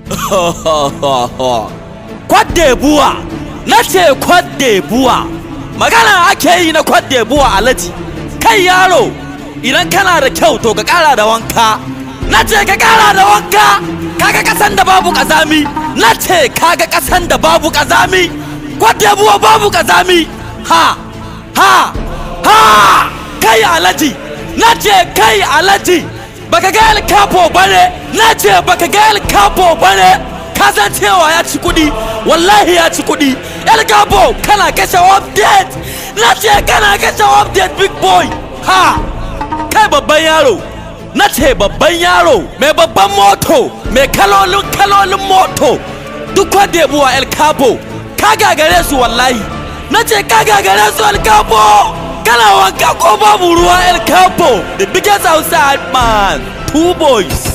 Kwaddebuwa na ce kwaddebuwa magana ake yi na kwaddebuwa alaji kai yaro idan kana da kyau to ka kara da wanka na ce ka kara da wanka kaga kasan da babu kazami na ce kaga kasan da babu kazami kwaddebuwa babu kazami ha ha ha kai alaji na ce kai alaji baka ga el capo bane na ce baka ga el capo bane ka san cewa ya ci kuɗi wallahi ya ci kuɗi el capo kana kashe update na ce kana kashe update big boy ha kai babban yaro na ce babban yaro mai babban moto mai kalolin kalolin moto duk wanda ya buwa el capo ka gagare su wallahi na ce ka gagare su el capo kana wanka ko babu ruwa el capo the biggest outside man two boys